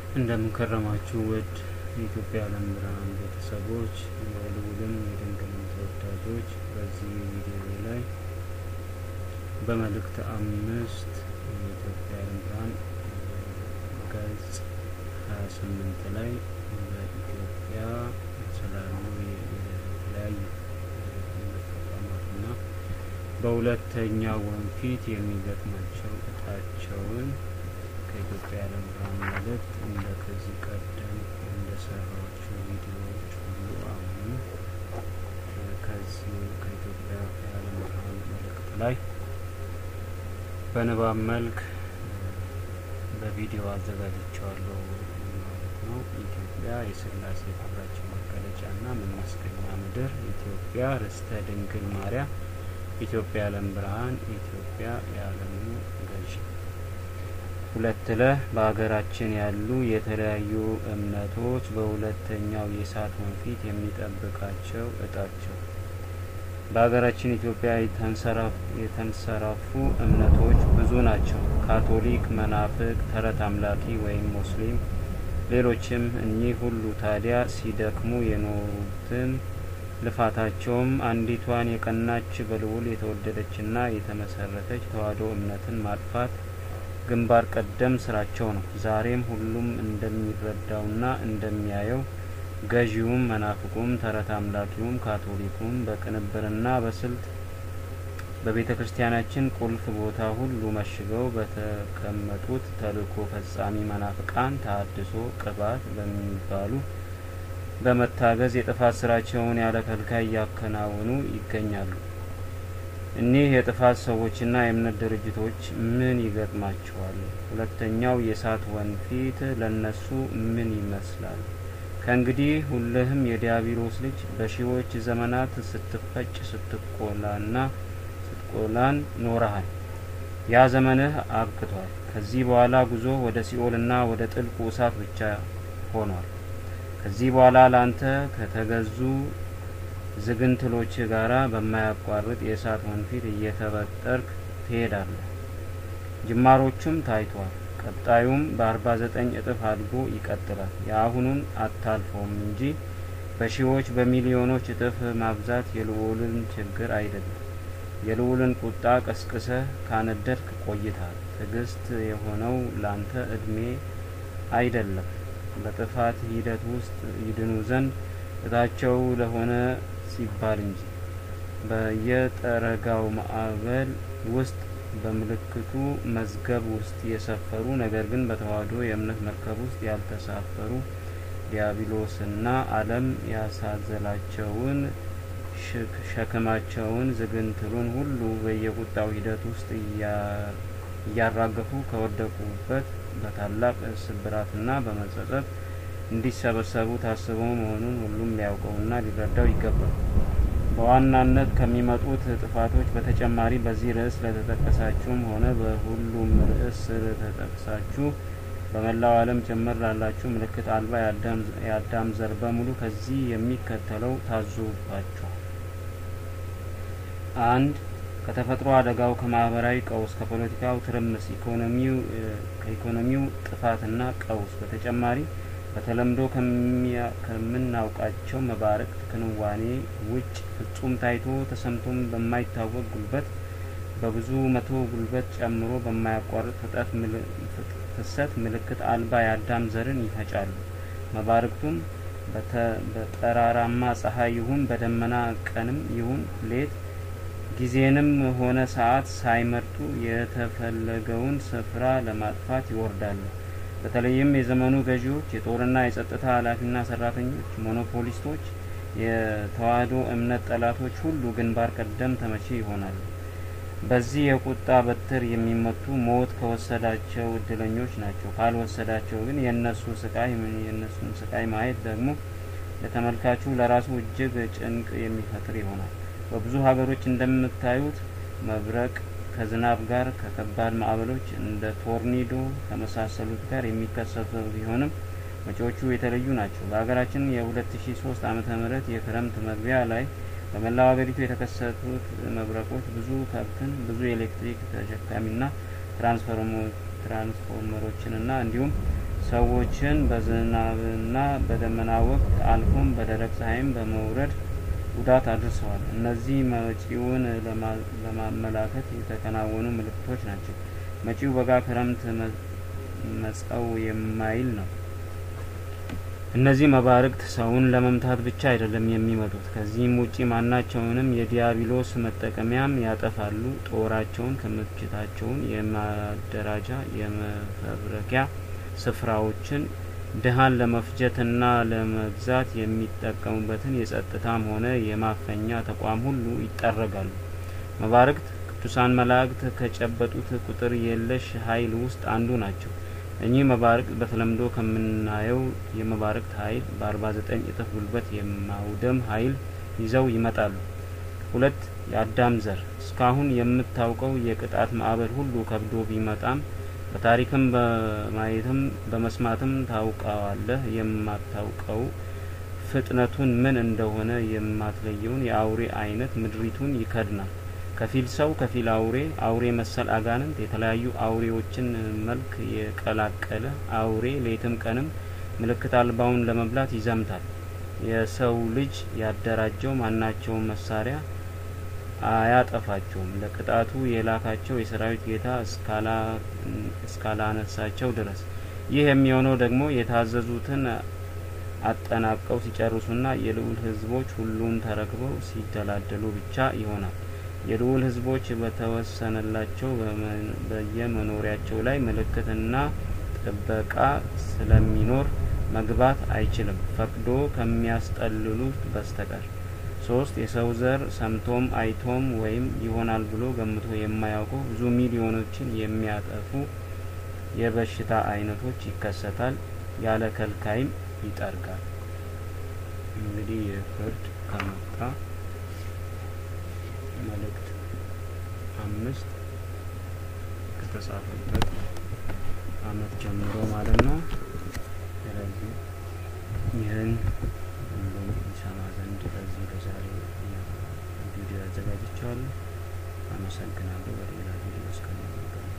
እንደምንከረማችሁ ውድ የኢትዮጵያ ዓለም ብርሃን ቤተሰቦች የልዑልም የድንግልም ተወዳጆች በዚህ ቪዲዮ ላይ በመልእክት አምስት የኢትዮጵያ ዓለም ብርሃን ገጽ ሀያ ስምንት ላይ በኢትዮጵያ ስላሉ የተለያዩ ተቋማትና በሁለተኛ ወንፊት የሚገጥማቸው እጣቸውን ከኢትዮጵያ ዓለም ብርሃን መልእክት እንደ ከዚህ ቀደም እንደሰራቸው ቪዲዮዎች ሁሉ አሁኑ ከዚህ ከኢትዮጵያ የዓለም ብርሃን መልእክት ላይ በንባብ መልክ በቪዲዮ አዘጋጅቸዋለሁ ማለት ነው። ኢትዮጵያ የስላሴ ክብራችን መገለጫና መመስገኛ ምድር፣ ኢትዮጵያ ርስተ ድንግል ማርያም፣ ኢትዮጵያ ዓለም ብርሃን፣ ኢትዮጵያ የዓለሙ ገዥ። ሁለት ለ በሀገራችን ያሉ የተለያዩ እምነቶች በሁለተኛው የእሳት ወንፊት የሚጠብቃቸው እጣቸው። በሀገራችን ኢትዮጵያ የተንሰራፉ እምነቶች ብዙ ናቸው። ካቶሊክ፣ መናፍቅ፣ ተረት አምላኪ ወይም ሙስሊም፣ ሌሎችም። እኚህ ሁሉ ታዲያ ሲደክሙ የኖሩትን ልፋታቸውም አንዲቷን የቀናች በልዑል የተወደደችና የተመሰረተች ተዋሕዶ እምነትን ማጥፋት ግንባር ቀደም ስራቸው ነው። ዛሬም ሁሉም እንደሚረዳውና እንደሚያየው ገዢውም፣ መናፍቁም፣ ተረት አምላኪውም፣ ካቶሊኩም በቅንብርና በስልት በቤተ ክርስቲያናችን ቁልፍ ቦታ ሁሉ መሽገው በተቀመጡት ተልእኮ ፈጻሚ መናፍቃን ተሀድሶ ቅባት በሚባሉ በመታገዝ የጥፋት ስራቸውን ያለ ከልካይ እያከናወኑ ይገኛሉ። እኒህ የጥፋት ሰዎችና የእምነት ድርጅቶች ምን ይገጥማቸዋል? ሁለተኛው የእሳት ወንፊት ለነሱ ምን ይመስላል? ከእንግዲህ ሁልህም የዲያብሎስ ልጅ በሺዎች ዘመናት ስትፈጭ ስትቆላና ስትቆላን ኖረሃል። ያ ዘመንህ አብቅቷል። ከዚህ በኋላ ጉዞ ወደ ሲኦልና ወደ ጥልቁ እሳት ብቻ ሆኗል። ከዚህ በኋላ ላንተ ከተገዙ ዝግንትሎች ጋራ በማያቋርጥ የእሳት ወንፊት እየተበጠርክ ትሄዳለህ። ጅማሮቹም ታይቷል። ቀጣዩም በአርባ ዘጠኝ እጥፍ አድጎ ይቀጥላል። የአሁኑን አታልፈውም እንጂ በሺዎች በሚሊዮኖች እጥፍ ማብዛት የልዑልን ችግር አይደለም። የልዑልን ቁጣ ቀስቅሰህ ካነደድክ ቆይታል። ትዕግስት የሆነው ላንተ እድሜ አይደለም። በጥፋት ሂደት ውስጥ ይድኑ ዘንድ እጣቸው ለሆነ ሲባል እንጂ በየጠረጋው ማዕበል ውስጥ በምልክቱ መዝገብ ውስጥ የሰፈሩ ነገር ግን በተዋሕዶ የእምነት መርከብ ውስጥ ያልተሳፈሩ ዲያብሎስና ዓለም ያሳዘላቸውን ሸክማቸውን ዝግንትሉን ሁሉ በየቁጣው ሂደት ውስጥ እያራገፉ ከወደቁበት በታላቅ ስብራትና በመጸጸት እንዲሰበሰቡ ታስበው መሆኑን ሁሉም ሊያውቀውና ሊረዳው ይገባል። በዋናነት ከሚመጡት ጥፋቶች በተጨማሪ በዚህ ርዕስ ለተጠቀሳችሁም ሆነ በሁሉም ርዕስ ስለተጠቀሳችሁ በመላው ዓለም ጭምር ላላችሁ ምልክት አልባ የአዳም ዘር በሙሉ ከዚህ የሚከተለው ታዞባችኋል። አንድ ከተፈጥሮ አደጋው፣ ከማህበራዊ ቀውስ፣ ከፖለቲካው ትርምስ፣ ከኢኮኖሚው ጥፋትና ቀውስ በተጨማሪ በተለምዶ ከምናውቃቸው መባረቅት ክንዋኔ ውጭ ፍጹም ታይቶ ተሰምቶም በማይታወቅ ጉልበት በብዙ መቶ ጉልበት ጨምሮ በማያቋርጥ ፍሰት ምልክት አልባ የአዳም ዘርን ይፈጫሉ። መባረቅቱም በጠራራማ ፀሐይ ይሁን በደመና ቀንም ይሁን ሌት ጊዜንም ሆነ ሰዓት ሳይመርጡ የተፈለገውን ስፍራ ለማጥፋት ይወርዳሉ። በተለይም የዘመኑ ገዢዎች፣ የጦርና የጸጥታ ኃላፊና ሰራተኞች፣ ሞኖፖሊስቶች፣ የተዋሕዶ እምነት ጠላቶች ሁሉ ግንባር ቀደም ተመቺ ይሆናሉ። በዚህ የቁጣ በትር የሚመቱ ሞት ከወሰዳቸው እድለኞች ናቸው። ካልወሰዳቸው ግን የእነሱ ስቃይ የእነሱን ስቃይ ማየት ደግሞ ለተመልካቹ ለራሱ እጅግ ጭንቅ የሚፈጥር ይሆናል። በብዙ ሀገሮች እንደምታዩት መብረቅ ከዝናብ ጋር ከከባድ ማዕበሎች እንደ ቶርኒዶ ከመሳሰሉት ጋር የሚከሰቱ ቢሆንም መጪዎቹ የተለዩ ናቸው። በሀገራችን የሁለት ሺ ሶስት ዓመተ ምህረት የክረምት መግቢያ ላይ በመላው ሀገሪቱ የተከሰቱት መብረቆች ብዙ ከብትን፣ ብዙ የኤሌክትሪክ ተሸካሚና ትራንስፎርመሮችንና እንዲሁም ሰዎችን በዝናብና በደመና ወቅት አልፎም በደረቅ ፀሐይም በመውረድ ጉዳት አድርሰዋል። እነዚህ መጪውን ለማመላከት የተከናወኑ ምልክቶች ናቸው። መጪው በጋ ክረምት መጸው የማይል ነው። እነዚህ መባርቅት ሰውን ለመምታት ብቻ አይደለም የሚመጡት። ከዚህም ውጪ ማናቸውንም የዲያብሎስ መጠቀሚያም ያጠፋሉ። ጦራቸውን፣ ክምችታቸውን፣ የማደራጃ የመፈብረኪያ ስፍራዎችን ድሃን ለመፍጀትና ለመግዛት የሚጠቀሙበትን የጸጥታም ሆነ የማፈኛ ተቋም ሁሉ ይጠረጋሉ። መባርቅት ቅዱሳን መላእክት ከጨበጡት ቁጥር የለሽ ኃይል ውስጥ አንዱ ናቸው። እኚህ መባርቅት በተለምዶ ከምናየው የመባርቅት ኃይል በ49 እጥፍ ጉልበት የማውደም ኃይል ይዘው ይመጣሉ። ሁለት የአዳም ዘር እስካሁን የምታውቀው የቅጣት ማዕበል ሁሉ ከብዶ ቢመጣም በታሪክም በማየትም በመስማትም ታውቀዋለህ። የማታውቀው ፍጥነቱን ምን እንደሆነ የማትለየውን የአውሬ አይነት ምድሪቱን ይከድናል። ከፊል ሰው ከፊል አውሬ፣ አውሬ መሰል አጋንንት፣ የተለያዩ አውሬዎችን መልክ የቀላቀለ አውሬ ሌትም ቀንም ምልክት አልባውን ለመብላት ይዘምታል። የሰው ልጅ ያደራጀው ማናቸውም መሳሪያ አያጠፋቸውም። ለቅጣቱ የላካቸው የሰራዊት ጌታ እስካላነሳቸው ድረስ። ይህ የሚሆነው ደግሞ የታዘዙትን አጠናቀው ሲጨርሱና የልዑል ሕዝቦች ሁሉን ተረክበው ሲደላደሉ ብቻ ይሆናል። የልዑል ሕዝቦች በተወሰነላቸው በየመኖሪያቸው ላይ ምልክትና ጥበቃ ስለሚኖር መግባት አይችልም ፈቅዶ ከሚያስጠልሉት በስተቀር። ሶስት የሰው ዘር ሰምቶም አይቶም ወይም ይሆናል ብሎ ገምቶ የማያውቀው ብዙ ሚሊዮኖችን የሚያጠፉ የበሽታ አይነቶች ይከሰታል። ያለ ከልካይም ይጠርጋል። እንግዲህ የፍርድ ከመጣ መልእክት አምስት ከተጻፈበት አመት ጀምሮ ማለት ነው። ስለዚህ ይህን ሁሉም ይሰማ ዘንድ በዚህ በዛሬ ቪዲዮ ያዘጋጅቸዋለሁ። አመሰግናለሁ። በሌላ ቪዲዮ እስከምንገናኝ